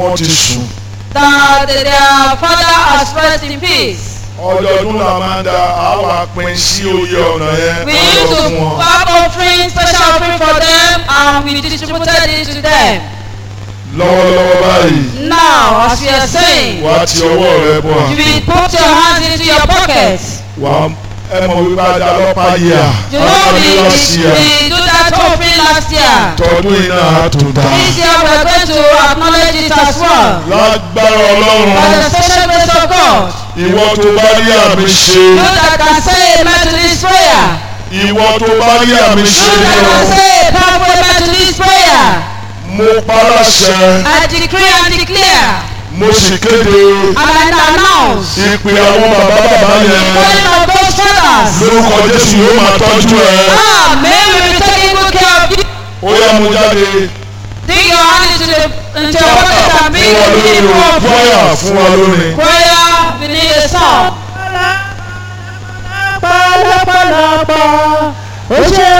wọ́n ti sùn. that their father has rest in peace. ọdọọdún la máa ń da àwa pín sí oyè ọ̀nà yẹn We á used lọ to fún wọn. have offering, special offering for them, and we distributed it to them. lọ́wọ́lọ́wọ́ báyìí Now, as we are saying, wà á ti ọwọ́ rẹ bọ̀ you will put your hands into your pockets. wà á ẹ mọ̀ wípé a da lọ́pàá yìí à You know, ọdún we, lọ sí à we do that offering last year. tọdún iná àtúntà This year we are going to acknowledge it as well. lágbára By ọlọ́run the special grace of God. ìwọ tó bá rí àmì ṣe You that can say amen to this prayer. ìwọ tó bá rí àmì You ṣe that can say a powerful amen to this prayer. mo paláṣẹ I decree and declare mo sì kéde and I announce ìpè àwọn bàbá bàbá yẹn calling of those fathers. lórúkọ jésù yóò máa tọ́jú ẹ Amen. We will be taking good care of you. ó yá mo jáde Dig your hand into the into your pocket and bring fún wa the lórí people o of fúláyà fún wa lórí. prayer. We need a song. pàlàpàlàpà ó ṣe